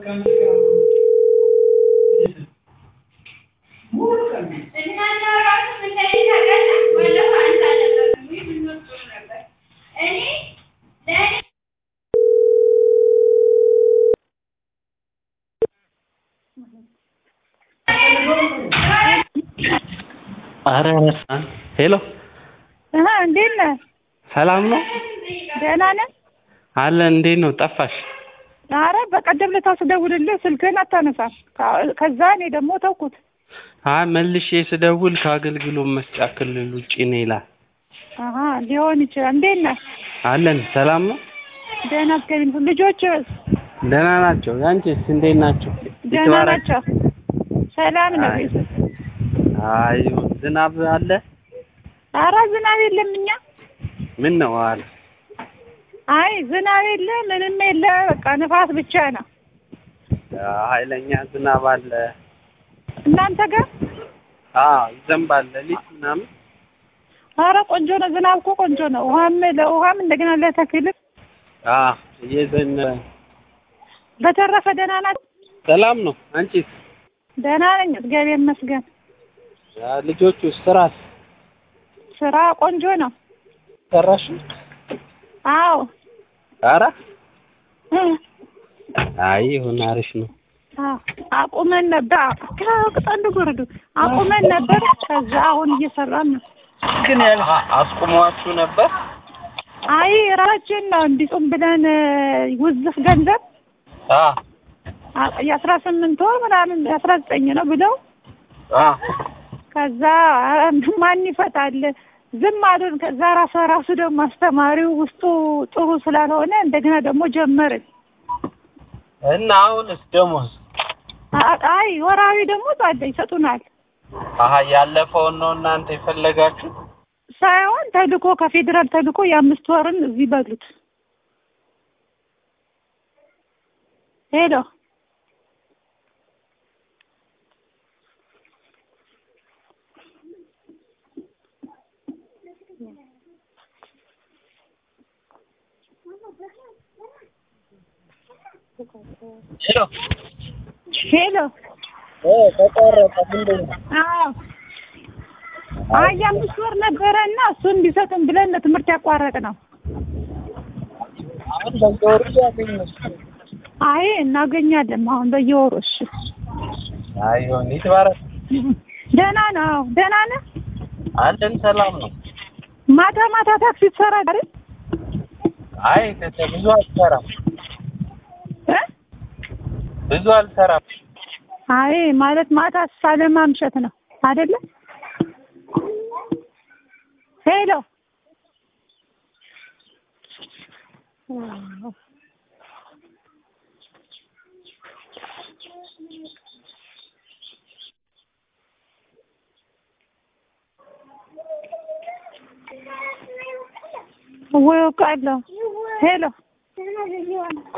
ኧረ ረሳን። ሄሎ እህ እንዴት ነህ? ሰላም ነው ደህና ነህ? አለን። እንዴት ነው ጠፋሽ? ኧረ በቀደም ዕለት ስደውልልህ ስልክህን አታነሳም። ከ- ከዛ እኔ ደግሞ ተውኩት። አይ መልሼ ስደውል ከአገልግሎት መስጫ ክልል ውጪ ነው ይላል። አሀ ሊሆን ይችላል። እንዴት ነህ? አለን። ሰላም ነው ደህና እስከ ልጆች ደህና ናቸው። ያንቺስ እንዴት ናቸው? ደህና ይትባረክ። ናቸው። ሰላም ነው። አይ አይ ዝናብ አለ? ኧረ ዝናብ የለም እኛ ምን ነው አለ አይ ዝናብ የለ ምንም የለ በቃ ንፋስ ብቻ ነው። ኃይለኛ ዝናብ አለ። እናንተ ጋር አዎ ይዘንባል ሌሊት ምናምን። ኧረ ቆንጆ ነው። ዝናብ እኮ ቆንጆ ነው። ውሃም ለውሃም እንደገና ለተክልም አዎ እየዘነበ በተረፈ ደህና ናት። ሰላም ነው። አንቺስ? ደህና ነኝ እግዚአብሔር ይመስገን። ያ ልጆቹ ስራስ ስራ ቆንጆ ነው። ሰራሽ? አዎ ኧረ እ አይ ይሁን አሪፍ ነው። አዎ አቁመን ነበር። ከቅጠሉ ጎረዱ አቁመን ነበር። ከዛ አሁን እየሰራን ነው። ግን ያል አስቁሟችሁ ነበር? አይ ራሳችን ነው እንዲጹም ብለን ውዝፍ ገንዘብ አ አ- የአስራ ስምንት ወር ምናምን የአስራ ዘጠኝ ነው ብለው አ ከዛ ኧረ ማን ይፈታል ዝም አሉን። ከዛ ራሱ ራሱ ደግሞ አስተማሪው ውስጡ ጥሩ ስላልሆነ እንደገና ደግሞ ጀመርን። እና አሁንስ ደሞዝ አ- አይ ወራዊ ደግሞ ጻደ ይሰጡናል አሀ ያለፈውን ነው እናንተ የፈለጋችሁ? ሳይሆን ተልኮ ከፌዴራል ተልኮ የአምስት ወርን እዚህ በሉት። ሄሎ ሄሎ ሄሎ ኦ ተቆረጠ ምንድን ነው? አዎ አይ የአምስት ወር ነበረ እና እሱ እንዲሰጡን ብለን ነው ትምህርት ያቋረጥ ነው። አሁን በየወሩ ያገኘሽ? አይ እናገኛለን አሁን በየወሩ እሺ። አይ ይሁን ይትባረክ። ደህና ነው ደህና ነህ? አለን ሰላም ነው። ማታ ማታ ታክሲ ትሰራለህ አይደል? አይ ተተ ብዙ አልሰራም እ? ብዙ አልሰራም። አይ ማለት ማታ ሳለማምሸት ነው አይደለ? ሄሎ ወይ ቃለሁ ሄሎ